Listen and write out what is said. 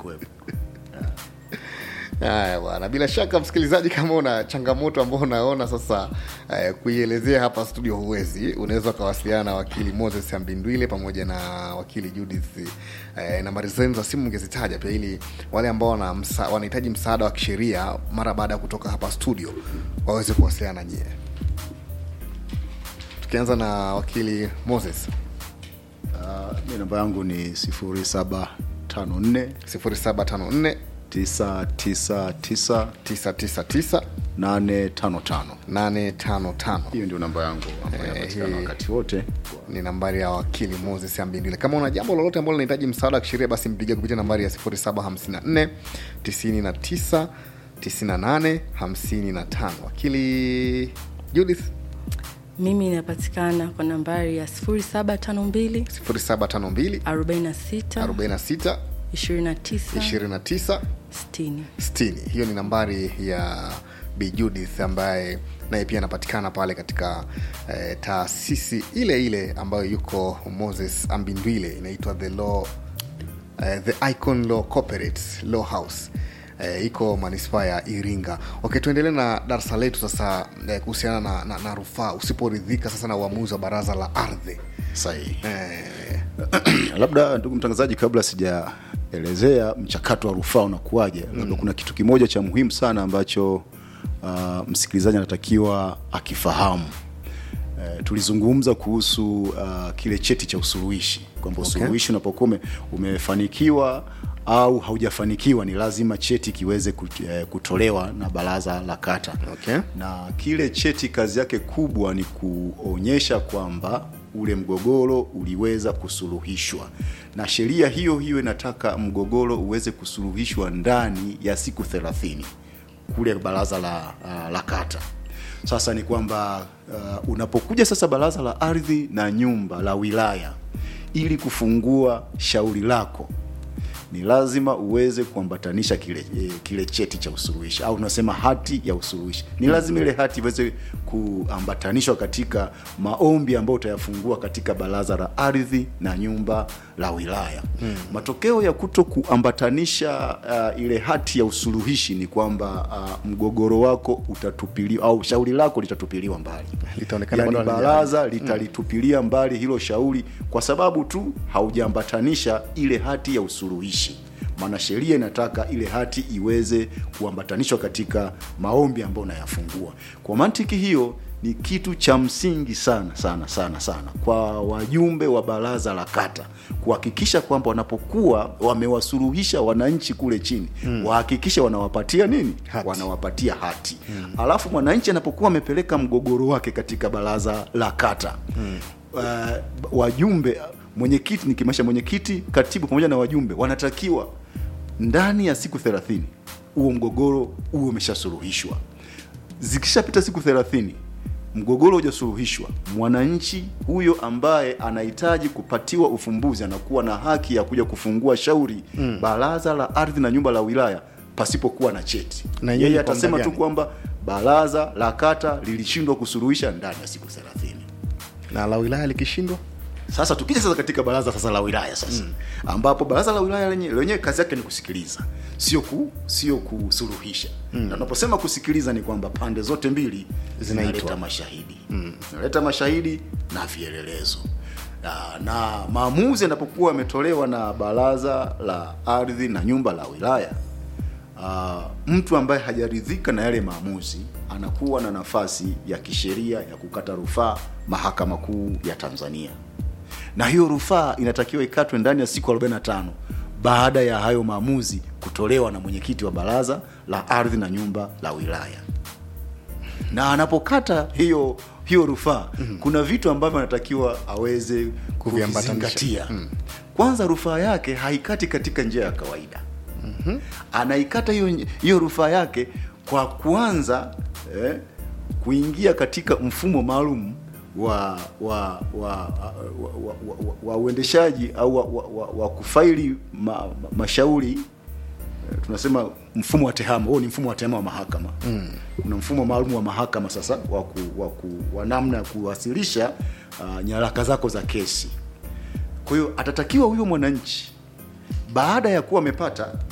kuwepo Haya bwana, bila shaka msikilizaji, kama una changamoto ambao unaona sasa eh, kuielezea hapa studio huwezi, unaweza ukawasiliana na wakili Moses Ambindwile pamoja na wakili Judith. Eh, nambari zenu za simu mngezitaja pia, ili wale ambao wana msa, wanahitaji msaada wa kisheria mara baada ya kutoka hapa studio waweze kuwasiliana na nyie. Tukianza na wakili Moses, uh, mi namba yangu ni 0754 0754 999 999 855 855 hiyo ndio namba yangu ambayo Eh, inapatikana hii- wakati wote ni nambari ya wakili Moses Ambindile. Kama una jambo lolote ambalo linahitaji msaada wa kisheria, basi mpigie kupitia nambari ya 0754 99 98 55. Wakili Judith mimi inapatikana kwa nambari ya 0752 0752 46 46 29 29 60 60. Hiyo ni nambari ya Bi Judith ambaye naye pia anapatikana pale katika eh, taasisi ile ile ambayo yuko Moses Ambindwile inaitwa the law eh, the Icon Law Corporate Law House eh, iko manispaa ya Iringa. Okay, tuendelee na darasa letu sasa eh, kuhusiana na, na, na rufaa usiporidhika sasa na uamuzi wa baraza la ardhi sahihi eh, labda ndugu mtangazaji kabla sijaelezea mchakato wa rufaa unakuwaje labda kuna kitu kimoja cha muhimu sana ambacho uh, msikilizaji anatakiwa akifahamu Uh, tulizungumza kuhusu uh, kile cheti cha usuluhishi kwamba Okay. usuluhishi unapokuwa ume- umefanikiwa au haujafanikiwa ni lazima cheti kiweze kut- eh, kutolewa na baraza la kata Okay. na kile cheti kazi yake kubwa ni kuonyesha kwamba ule mgogoro uliweza kusuluhishwa na sheria hiyo hiyo inataka mgogoro uweze kusuluhishwa ndani ya siku thelathini kule baraza la, uh, la kata sasa ni kwamba uh, unapokuja sasa baraza la ardhi na nyumba la wilaya ili kufungua shauri lako ni lazima uweze kuambatanisha kile, eh, kile cheti cha usuluhishi au tunasema hati ya usuluhishi ni lazima ile hati iweze kuambatanishwa katika maombi ambayo utayafungua katika baraza la ardhi na nyumba la wilaya hmm. matokeo ya kuto kuambatanisha uh, ile hati ya usuluhishi ni kwamba uh, mgogoro wako utatupiliwa au shauri lako litatupiliwa mbali Litaonekana yani bado halija- baraza litalitupilia mbali hilo shauri kwa sababu tu haujaambatanisha ile hati ya usuluhishi maana sheria inataka ile hati iweze kuambatanishwa katika maombi ambayo unayafungua kwa mantiki hiyo ni kitu cha msingi sana sana sana sana kwa wajumbe wa baraza la kata kuhakikisha kwamba wanapokuwa wamewasuluhisha wananchi kule chini hmm. wahakikishe wanawapatia nini Hati. wanawapatia hati hmm. alafu mwananchi anapokuwa amepeleka mgogoro wake katika baraza la kata hmm. uh, wajumbe mwenyekiti nikimaanisha mwenyekiti katibu pamoja na wajumbe wanatakiwa ndani ya siku thelathini huo mgogoro huo umeshasuluhishwa zikishapita siku thelathini mgogoro hujasuluhishwa mwananchi huyo ambaye anahitaji kupatiwa ufumbuzi anakuwa na haki ya kuja kufungua shauri mm. baraza la ardhi na nyumba la wilaya pasipokuwa na cheti Na nyinyi yeye kwa atasema muda tu gani? kwamba baraza la kata lilishindwa kusuluhisha ndani ya siku thelathini na la wilaya likishindwa sasa tukija sasa katika baraza sasa la wilaya sasa mm. ambapo baraza la wilaya lenye- lenyewe kazi yake ni kusikiliza sio ku sio kusuluhisha mm. na unaposema kusikiliza ni kwamba pande zote mbili Zinaitwa. zinaleta mashahidi mm. zinaleta mashahidi na vielelezo na, na maamuzi yanapokuwa yametolewa na baraza la ardhi na nyumba la wilaya uh, mtu ambaye hajaridhika na yale maamuzi anakuwa na nafasi ya kisheria ya kukata rufaa mahakama kuu ya tanzania na hiyo rufaa inatakiwa ikatwe ndani ya siku 45 baada ya hayo maamuzi kutolewa na mwenyekiti wa baraza la ardhi na nyumba la wilaya na anapokata hiyo hiyo rufaa mm-hmm. kuna vitu ambavyo anatakiwa aweze Kuviambatanisha. kuvizingatia mm. kwanza rufaa yake haikati katika njia ya kawaida mm-hmm. anaikata hiyo hiyo rufaa yake kwa kuanza eh, kuingia katika mfumo maalum wa wa wa wa, wa, wa, wa, wa uendeshaji au wa, wa, wa, wa kufaili ma, ma, mashauri eh, tunasema mfumo wa tehama huo ni mfumo wa tehama wa mahakama mm. kuna mfumo maalum wa mahakama sasa wa, ku, wa, ku, wa namna ya kuwasilisha uh, nyaraka zako za kesi kwa hiyo atatakiwa huyo mwananchi baada ya kuwa amepata